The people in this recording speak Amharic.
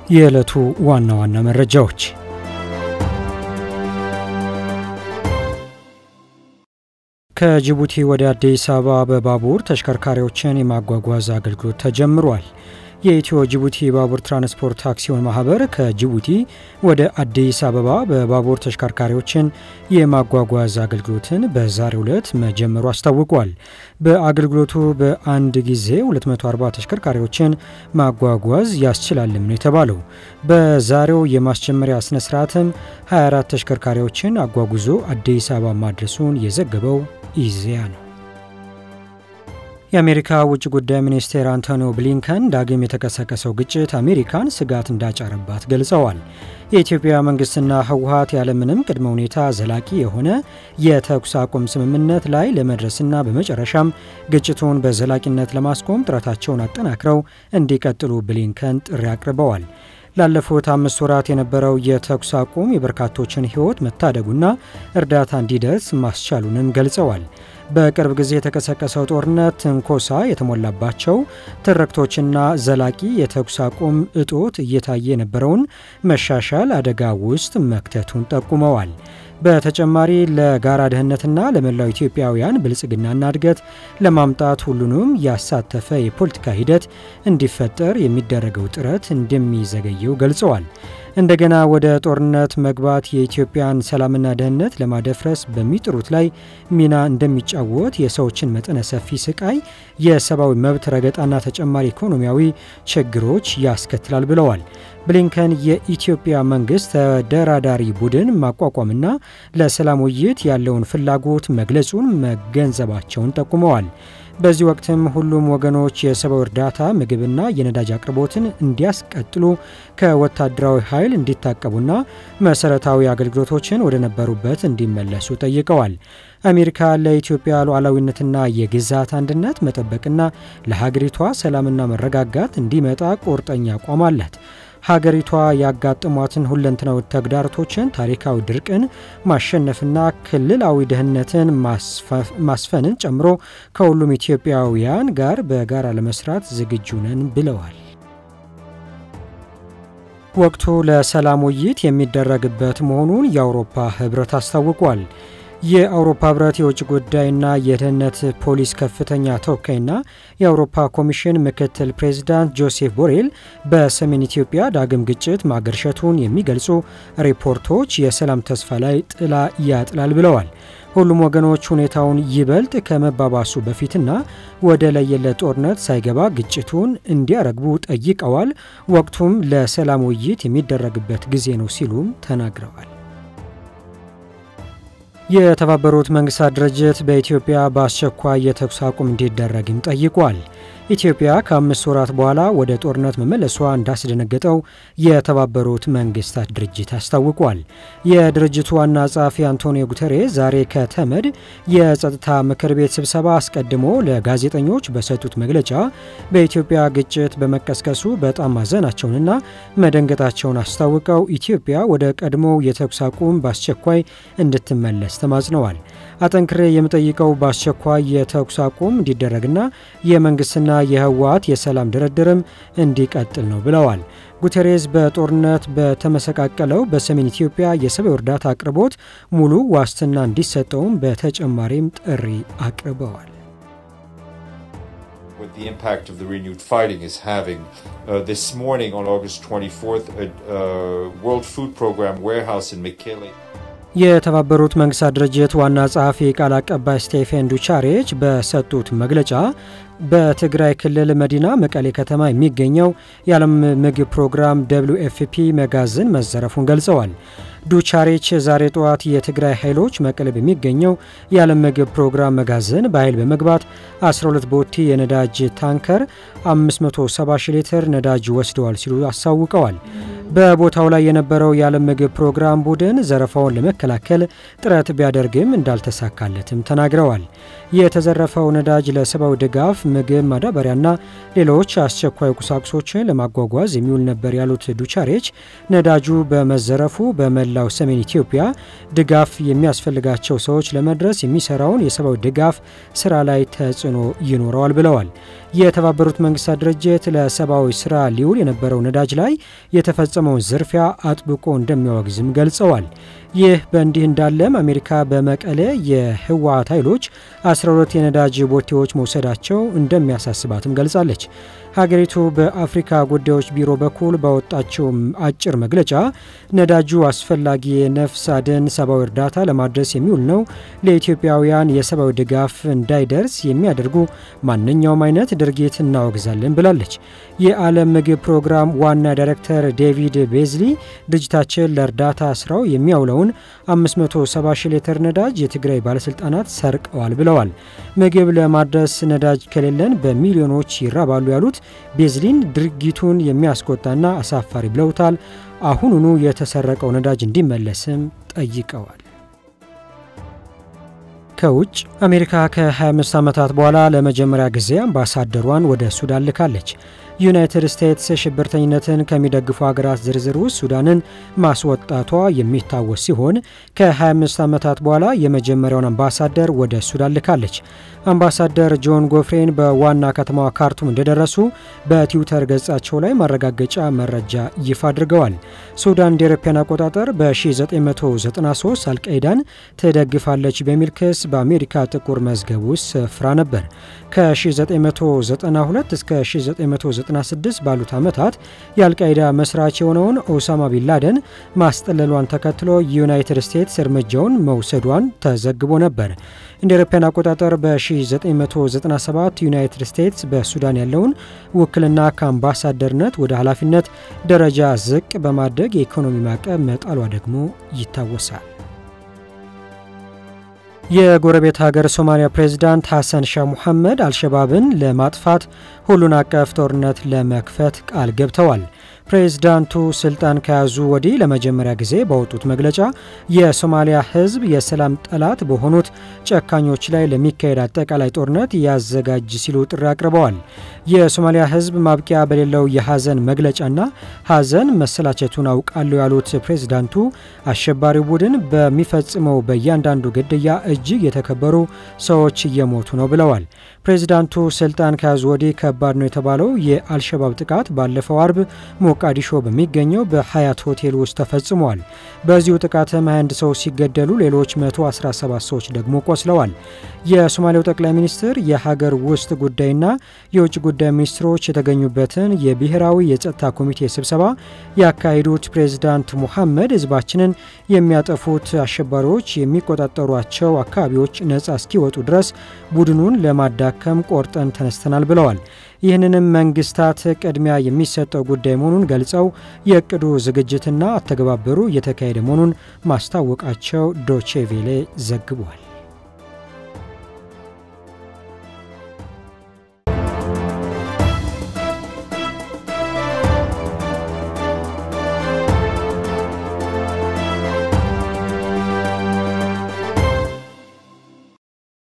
የዕለቱ ዋና ዋና መረጃዎች ከጅቡቲ ወደ አዲስ አበባ በባቡር ተሽከርካሪዎችን የማጓጓዝ አገልግሎት ተጀምሯል። የኢትዮ ጅቡቲ ባቡር ትራንስፖርት አክሲዮን ማህበር ከጅቡቲ ወደ አዲስ አበባ በባቡር ተሽከርካሪዎችን የማጓጓዝ አገልግሎትን በዛሬው ዕለት መጀመሩ አስታውቋል። በአገልግሎቱ በአንድ ጊዜ 240 ተሽከርካሪዎችን ማጓጓዝ ያስችላልም ነው የተባለው። በዛሬው የማስጀመሪያ ስነ ስርዓትም 24 ተሽከርካሪዎችን አጓጉዞ አዲስ አበባ ማድረሱን የዘገበው ኢዜአ ነው። የአሜሪካ ውጭ ጉዳይ ሚኒስቴር አንቶኒ ብሊንከን ዳግም የተቀሰቀሰው ግጭት አሜሪካን ስጋት እንዳጫረባት ገልጸዋል። የኢትዮጵያ መንግስትና ህወሀት ያለምንም ቅድመ ሁኔታ ዘላቂ የሆነ የተኩስ አቁም ስምምነት ላይ ለመድረስና በመጨረሻም ግጭቱን በዘላቂነት ለማስቆም ጥረታቸውን አጠናክረው እንዲቀጥሉ ብሊንከን ጥሪ አቅርበዋል። ላለፉት አምስት ወራት የነበረው የተኩስ አቁም የበርካቶችን ህይወት መታደጉና እርዳታ እንዲደርስ ማስቻሉንም ገልጸዋል። በቅርብ ጊዜ የተቀሰቀሰው ጦርነት ትንኮሳ የተሞላባቸው ትርክቶችና ዘላቂ የተኩስ አቁም እጦት እየታየ የነበረውን መሻሻል አደጋ ውስጥ መክተቱን ጠቁመዋል። በተጨማሪ ለጋራ ደህንነትና ለመላው ኢትዮጵያውያን ብልጽግናና እድገት ለማምጣት ሁሉንም ያሳተፈ የፖለቲካ ሂደት እንዲፈጠር የሚደረገው ጥረት እንደሚዘገየው ገልጸዋል። እንደገና ወደ ጦርነት መግባት የኢትዮጵያን ሰላምና ደህንነት ለማደፍረስ በሚጥሩት ላይ ሚና እንደሚጫወት የሰዎችን መጠነ ሰፊ ስቃይ፣ የሰብአዊ መብት ረገጣና ተጨማሪ ኢኮኖሚያዊ ችግሮች ያስከትላል ብለዋል። ብሊንከን የኢትዮጵያ መንግስት ተደራዳሪ ቡድን ማቋቋምና ለሰላም ውይይት ያለውን ፍላጎት መግለጹን መገንዘባቸውን ጠቁመዋል። በዚህ ወቅትም ሁሉም ወገኖች የሰብአዊ እርዳታ ምግብና የነዳጅ አቅርቦትን እንዲያስቀጥሉ ከወታደራዊ ኃይል እንዲታቀቡና መሰረታዊ አገልግሎቶችን ወደ ነበሩበት እንዲመለሱ ጠይቀዋል። አሜሪካ ለኢትዮጵያ ሉዓላዊነትና የግዛት አንድነት መጠበቅና ለሀገሪቷ ሰላምና መረጋጋት እንዲመጣ ቁርጠኛ አቋም አላት። ሀገሪቷ ያጋጠሟትን ሁለንተናዊ ተግዳሮቶችን፣ ታሪካዊ ድርቅን ማሸነፍና ክልላዊ ደህንነትን ማስፈንን ጨምሮ ከሁሉም ኢትዮጵያውያን ጋር በጋራ ለመስራት ዝግጁ ነን ብለዋል። ወቅቱ ለሰላም ውይይት የሚደረግበት መሆኑን የአውሮፓ ህብረት አስታውቋል። የአውሮፓ ህብረት የውጭ ጉዳይና የደህንነት ፖሊስ ከፍተኛ ተወካይና የአውሮፓ ኮሚሽን ምክትል ፕሬዚዳንት ጆሴፍ ቦሬል በሰሜን ኢትዮጵያ ዳግም ግጭት ማገርሸቱን የሚገልጹ ሪፖርቶች የሰላም ተስፋ ላይ ጥላ ያጥላል ብለዋል። ሁሉም ወገኖች ሁኔታውን ይበልጥ ከመባባሱ በፊትና ወደ ለየለት ጦርነት ሳይገባ ግጭቱን እንዲያረግቡ ጠይቀዋል። ወቅቱም ለሰላም ውይይት የሚደረግበት ጊዜ ነው ሲሉም ተናግረዋል። የተባበሩት መንግስታት ድርጅት በኢትዮጵያ በአስቸኳይ የተኩስ አቁም እንዲደረግም ጠይቋል። ኢትዮጵያ ከአምስት ወራት በኋላ ወደ ጦርነት መመለሷ እንዳስደነገጠው የተባበሩት መንግስታት ድርጅት አስታውቋል። የድርጅቱ ዋና ጸሐፊ አንቶኒዮ ጉተሬስ ዛሬ ከተመድ የጸጥታ ምክር ቤት ስብሰባ አስቀድሞ ለጋዜጠኞች በሰጡት መግለጫ በኢትዮጵያ ግጭት በመቀስቀሱ በጣም ማዘናቸውንና መደንገጣቸውን አስታውቀው ኢትዮጵያ ወደ ቀድሞው የተኩስ አቁም በአስቸኳይ እንድትመለስ ተማጽነዋል። አጠንክሬ የምጠይቀው በአስቸኳይ የተኩስ አቁም እንዲደረግና የመንግስትና የህወሓት የሰላም ድርድርም እንዲቀጥል ነው ብለዋል። ጉቴሬዝ በጦርነት በተመሰቃቀለው በሰሜን ኢትዮጵያ የሰብአዊ እርዳታ አቅርቦት ሙሉ ዋስትና እንዲሰጠውም በተጨማሪም ጥሪ አቅርበዋል። What the impact of the renewed fighting is having. Uh, this morning, on August 24th, a uh, World Food Program warehouse in Mekele. የተባበሩት መንግስታት ድርጅት ዋና ጸሐፊ ቃል አቀባይ ስቴፌን ዱቻሬች በሰጡት መግለጫ በትግራይ ክልል መዲና መቀሌ ከተማ የሚገኘው የዓለም ምግብ ፕሮግራም ደብሊው ኤፍፒ መጋዘን መዘረፉን ገልጸዋል። ዱቻሬች ዛሬ ጠዋት የትግራይ ኃይሎች መቀሌ በሚገኘው የዓለም ምግብ ፕሮግራም መጋዘን በኃይል በመግባት 12 ቦቲ የነዳጅ ታንከር 570 ሺህ ሊትር ነዳጅ ወስደዋል ሲሉ አሳውቀዋል። በቦታው ላይ የነበረው የዓለም ምግብ ፕሮግራም ቡድን ዘረፋውን ለመከላከል ጥረት ቢያደርግም እንዳልተሳካለትም ተናግረዋል። የተዘረፈው ነዳጅ ለሰብአዊ ድጋፍ፣ ምግብ፣ ማዳበሪያና ሌሎች አስቸኳይ ቁሳቁሶችን ለማጓጓዝ የሚውል ነበር ያሉት ዱቻሬች ነዳጁ በመዘረፉ በመላው ሰሜን ኢትዮጵያ ድጋፍ የሚያስፈልጋቸው ሰዎች ለመድረስ የሚሰራውን የሰብአዊ ድጋፍ ስራ ላይ ተጽዕኖ ይኖረዋል ብለዋል። የተባበሩት መንግስታት ድርጅት ለሰብአዊ ስራ ሊውል የነበረው ነዳጅ ላይ የተፈጸመውን ዝርፊያ አጥብቆ እንደሚያወግዝም ገልጸዋል። ይህ በእንዲህ እንዳለም አሜሪካ በመቀሌ የህወሓት ኃይሎች 12 የነዳጅ ቦቴዎች መውሰዳቸው እንደሚያሳስባትም ገልጻለች። ሀገሪቱ በአፍሪካ ጉዳዮች ቢሮ በኩል ባወጣችው አጭር መግለጫ ነዳጁ አስፈላጊ የነፍስ አድን ሰብአዊ እርዳታ ለማድረስ የሚውል ነው፣ ለኢትዮጵያውያን የሰብአዊ ድጋፍ እንዳይደርስ የሚያደርጉ ማንኛውም አይነት ድርጊት እናወግዛለን ብላለች። የዓለም ምግብ ፕሮግራም ዋና ዳይሬክተር ዴቪድ ቤዝሊ ድርጅታችን ለእርዳታ ስራው የሚያውለውን 570 ሺህ ሊትር ነዳጅ የትግራይ ባለስልጣናት ሰርቀዋል ብለዋል። ምግብ ለማድረስ ነዳጅ ከሌለን በሚሊዮኖች ይራባሉ ያሉት ቤዝሊን ድርጊቱን የሚያስቆጣና አሳፋሪ ብለውታል። አሁኑኑ የተሰረቀው ነዳጅ እንዲመለስም ጠይቀዋል። ከውጭ አሜሪካ ከ25 ዓመታት በኋላ ለመጀመሪያ ጊዜ አምባሳደሯን ወደ ሱዳን ልካለች። ዩናይትድ ስቴትስ ሽብርተኝነትን ከሚደግፉ ሀገራት ዝርዝር ውስጥ ሱዳንን ማስወጣቷ የሚታወስ ሲሆን ከ25 ዓመታት በኋላ የመጀመሪያውን አምባሳደር ወደ ሱዳን ልካለች። አምባሳደር ጆን ጎፍሬን በዋና ከተማዋ ካርቱም እንደደረሱ በትዊተር ገጻቸው ላይ ማረጋገጫ መረጃ ይፋ አድርገዋል። ሱዳን እንደ አውሮፓውያን አቆጣጠር በ1993 አልቃይዳን ትደግፋለች በሚል ክስ በአሜሪካ ጥቁር መዝገብ ውስጥ ስፍራ ነበር። ከ1992 እስከ 1996 ባሉት ዓመታት የአልቃይዳ መስራች የሆነውን ኦሳማ ቢንላደን ማስጠለሏን ተከትሎ ዩናይትድ ስቴትስ እርምጃውን መውሰዷን ተዘግቦ ነበር። እንደ አውሮፓውያን አቆጣጠር በ1997 ዩናይትድ ስቴትስ በሱዳን ያለውን ውክልና ከአምባሳደርነት ወደ ኃላፊነት ደረጃ ዝቅ በማድረግ የኢኮኖሚ ማዕቀብ መጣሏ ደግሞ ይታወሳል። የጎረቤት ሀገር ሶማሊያ ፕሬዝዳንት ሐሰን ሻህ ሙሐመድ አልሸባብን ለማጥፋት ሁሉን አቀፍ ጦርነት ለመክፈት ቃል ገብተዋል። ፕሬዝዳንቱ ስልጣን ከያዙ ወዲህ ለመጀመሪያ ጊዜ ባወጡት መግለጫ የሶማሊያ ሕዝብ የሰላም ጠላት በሆኑት ጨካኞች ላይ ለሚካሄድ አጠቃላይ ጦርነት ያዘጋጅ ሲሉ ጥሪ አቅርበዋል። የሶማሊያ ሕዝብ ማብቂያ በሌለው የሐዘን መግለጫና ሐዘን መሰላቸቱን አውቃለሁ ያሉት ፕሬዝዳንቱ አሸባሪው ቡድን በሚፈጽመው በእያንዳንዱ ግድያ እጅግ የተከበሩ ሰዎች እየሞቱ ነው ብለዋል። ፕሬዝዳንቱ ስልጣን ከያዙ ወዲህ ከባድ ነው የተባለው የአልሸባብ ጥቃት ባለፈው አርብ ሞቃዲሾ በሚገኘው በሀያት ሆቴል ውስጥ ተፈጽሟል። በዚሁ ጥቃትም 21 ሰዎች ሲገደሉ ሌሎች 117 ሰዎች ደግሞ ቆስለዋል። የሶማሌው ጠቅላይ ሚኒስትር የሀገር ውስጥ ጉዳይና የውጭ ጉዳይ ሚኒስትሮች የተገኙበትን የብሔራዊ የጸጥታ ኮሚቴ ስብሰባ ያካሄዱት ፕሬዝዳንት ሙሐመድ ህዝባችንን የሚያጠፉት አሸባሪዎች የሚቆጣጠሯቸው አካባቢዎች ነጻ እስኪወጡ ድረስ ቡድኑን ለማዳከም ቆርጠን ተነስተናል ብለዋል። ይህንንም መንግስታት ቅድሚያ የሚሰጠው ጉዳይ መሆኑን ገልጸው የእቅዱ ዝግጅትና አተገባበሩ እየተካሄደ መሆኑን ማስታወቃቸው ዶቼ ቬሌ ዘግቧል።